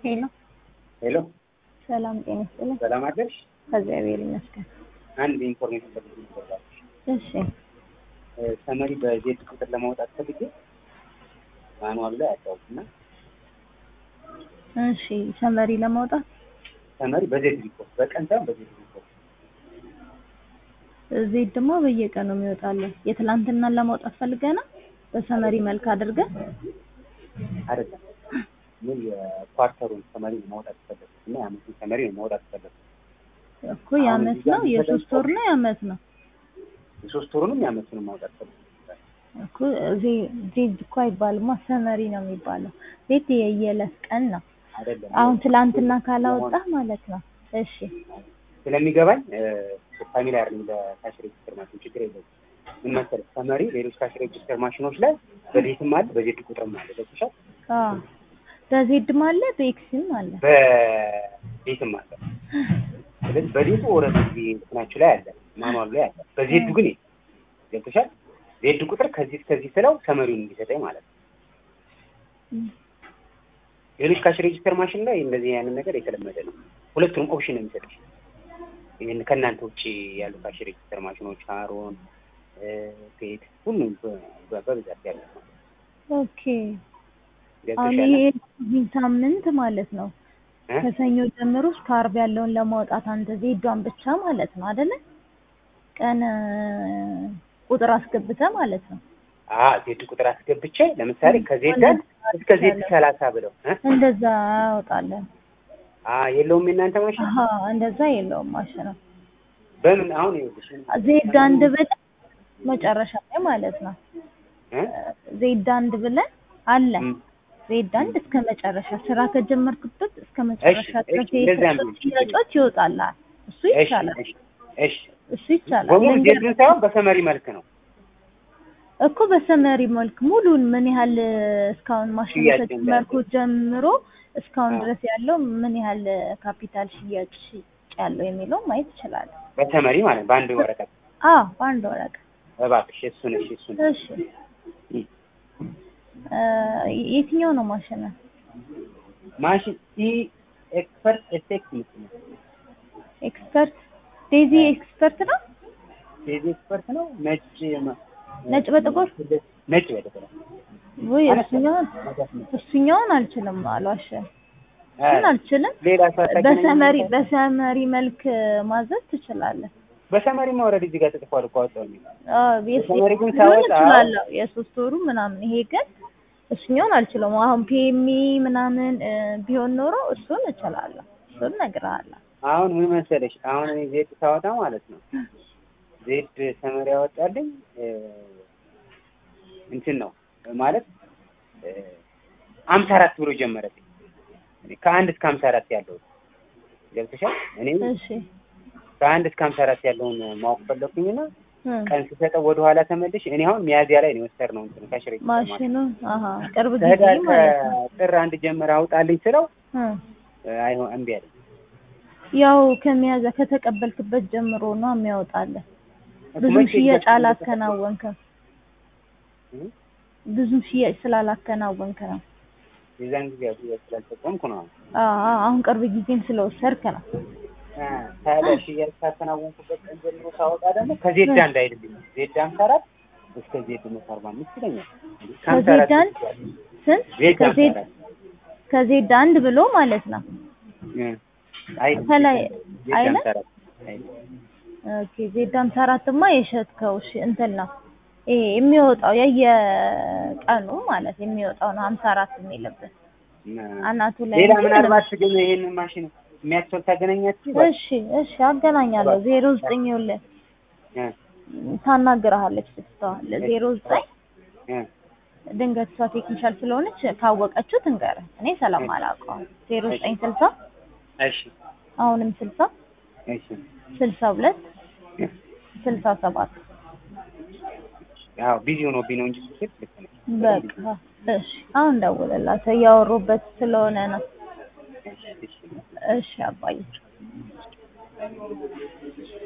ሄሎ ሄሎ ሰላም ጤና ይስጥልኝ። ሰላም አደርሽ? እግዚአብሔር ይመስገን። አንድ ኢንፎርሜሽን ፈልግ ይባላል። እሺ ሰመሪ በዜድ ቁጥር ለማውጣት ፈልጌ ማኑዋል ላይ አጫውትና እሺ ሰመሪ ለማውጣት ሰመሪ በዜድ ሪፖርት በቀን ሳይሆን በዜድ ሪፖርት ዜድ ደግሞ በየቀኑ የሚወጣለን የትላንትናን ለማውጣት ፈልገና በሰመሪ መልክ አድርገን አይደለም ምን የኳርተሩን ሰመሪ ነው ማውጣት ፈለግ እና የአመቱን ሰመሪ ነው ማውጣት ፈለግ እኮ የአመት ነው የሶስት ወር ነው የአመት ነው የሶስት ወሩንም የአመቱንም ማውጣት ፈለግ እኮ ዜ- ዜድ እኮ አይባልማ ሰመሪ ነው የሚባለው። ዜድ የየዕለት ቀን ነው። አይደለም አሁን ትላንትና ካላወጣ ማለት ነው። እሺ ስለሚገባኝ ፋሚሊያር ለካሽ ሬጅስተር ማሽን ችግር የለውም። ምን መሰለህ ሰመሪ ሌሎች ካሽ ሬጅስተር ማሽኖች ላይ በዴትም አለ በዜድ ቁጥርም አለ ገብቶሻል። አዎ በዜድም አለ በኤክስም አለ። በዴትም አለ። ስለዚህ በዴቱ ኦልሬዲ እንትናችሁ ላይ አለ ማኑዋሉ ላይ አለ። በዜዱ ግን የለም። ገብቶሻል። ዜድ ቁጥር ከዚህ እስከዚህ ስለው ሰመሪውን እንዲሰጠኝ ማለት ነው። ሌሎች ካሽ ሬጅስተር ማሽን ላይ እንደዚህ ያንን ነገር የተለመደ ነው። ሁለቱንም ኦፕሽን ነው የሚሰጥሽ። ይህን ከእናንተ ውጭ ያሉ ካሽ ሬጅስተር ማሽኖች አሮን፣ ፔድ ሁሉም በ- በ- በብዛት ያለ ነው። ኦኬ አሁን ገብቶሻል? ይሄ እዚህ ሳምንት ማለት ነው እ? ከሰኞ ጀምሮ እስከ ዓርብ ያለውን ለማውጣት አንተ ዜዷን ብቻ ማለት ነው አይደለ? ቀን እ፣ ቁጥር አስገብተህ ማለት ነው። አ ዜድ ቁጥር አስገብቼ ለምሳሌ ከዜድ እስከ ዜድ ሰላሳ ብለው እ? እንደዛ ያወጣለን። አ የለውም የእናንተ ማሽን አሀ እንደዛ የለውም ማሽኑ። በምን አሁን ይኸውልሽ ዜድ አንድ ብለን መጨረሻ ላይ ማለት ነው። እ? ዜድ አንድ ብለን አለ እም፣ ዜድ አንድ እስከ መጨረሻ ስራ ከጀመርክበት እስከ መጨረሻ እሺ፣ ድረስ እሺ፣ እንደዛ ነው። የተሰጡት ሽያጮች ይወጣልሃል። እሱ እሺ ይቻላል፣ እሺ እሺ እሱ ይቻላል። በሙሉ ልንገርህ ዜድን ሳይሆን በሰመሪ መልክ ነው እኮ በሰመሪ መልክ ሙሉን ምን ያህል እስካሁን ማሽኑ ሽያጭ ከጀመርኩት ጀምሮ እስካሁን አዎ። ድረስ ያለው ምን ያህል ካፒታል ሽያጭ ሽጭ ያለው የሚለው ማየት ይችላል። በሰመሪ ማለት በአንድ ወረቀት አዎ በአንድ ወረቀት። እባክሽ እሱን እሺ እሱን እሺ እ፣ የትኛው ነው ማሽን? ማሽን ኢ ኤክስፐርት ኤፌክት ምስል ኤክስፐርት ዴዚ ኤክስፐርት ነው። ዴዚ ኤክስፐርት ነው ነጭ ማ- ነጭ በጥቁር ነጭ በጥቁር ወይ እሱኛውን እሱኛውን አልችልም አሏሽ እሱን አልችልም። ሌላ ሰው አታገናኝም? በሰመሪ በሰመሪ መልክ ማዘዝ ትችላለህ። በሰመሪ ማውረድ እዚህ ጋር ተጽፏል እኮ አወጣው የሚል አዎ የስ- በሰመሪ ግን ሊሆን ሳወጣ- እችላለሁ የሶስት ወሩ ምናምን። ይሄ ግን እሱኛውን አልችለውም። አሁን ፒኤሚ ምናምን እ፣ ቢሆን ኖሮ እሱን እችላለሁ። እሱን እነግርሃለሁ። አሁን ምን መሰለሽ አሁን እኔ ዜድ ሳወጣ ማለት ነው ዜድ ሰመሪ ያወጣልኝ እ፣ እንትን ነው ማለት አምሳ አራት ብሎ ጀመረብኝ ከአንድ እስከ ሀምሳ አራት ያለው ገብተሻል እኔ እሺ ከአንድ እስከ ሀምሳ አራት ያለውን ማወቅ ፈለኩኝና እ፣ ቀን ስሰጠው ወደኋላ ተመልሽ እኔ አሁን ሚያዚያ ላይ ነው የወሰድነው እንትን ከሽሬ ማሽኑ አሀ ቅርብ ጊዜ ከህዳር ማለት ነው። ከጥር አንድ ጀምር አውጣልኝ ስለው እ፣ አይሆን እምቢ አለኝ ያው ከሚያዘ ከተቀበልክበት ጀምሮ ነው የሚያወጣልህ። ብዙም መቼ ሽያጭ ይደርሳል? አላከናወንክም። እ? ብዙም ሽያጭ ስላላከናወንክ ነው። የዛን ጊዜ ያው ሽያጭ ስላልተጠቀምኩ ነው አሁን አዎ አዎ፣ አሁን ቅርብ ጊዜም ስለወሰድክ ነው። አ፣ ታዲያ ሽያጭ ካከናወንኩበት ቀን ጀምሮ ሳወጣ ደግሞ ከዜድ አንድ አይደለም ዜድ ሀምሳ አራት እስከ ዜድ መቶ አርባ አምስት ይለኛል ከሀምሳ ከዜድ አራት አንድ ስንት? ዜድ ሀምሳ ከዜድ አራት ከዜድ አንድ ብሎ ማለት ነው። እ፣ አይ ከላይ ዜድ አይለ? ሀምሳ አራት አይደለም። ኦኬ ዜድ ሀምሳ አራትማ የሸጥከው እሺ፣ እንትን ነው ይሄ የሚወጣው የየቀኑ ማለት የሚወጣው ነው ሀምሳ አራት የሚልብን አናቱ ላይ ሌላ እንጂ ምናልባት ግን ይሄንን ማሽን የሚያስፈል ታገናኛችሁ እሺ እሺ አገናኛለሁ። ዜሮ ዘጠኝ ይኸውልህ ታናግረሃለች ስትተዋል ዜሮ ዘጠኝ ድንገት እሷ ቴክኒሻል ስለሆነች ካወቀችው ትንገርህ። እኔ ሰላም አላውቀውም። ዜሮ ዘጠኝ ስልሳ እሺ አሁንም ስልሳ እሺ ስልሳ ሁለት ስልሳ ሰባት ያው ቢዚ ሆኖብኝ ነው እንጂ ስልክ ልክ ነው በቃ እሺ አሁን ደውልላት እያወሩበት ስለሆነ ነው። እሺ እሺ እሺ አባዬ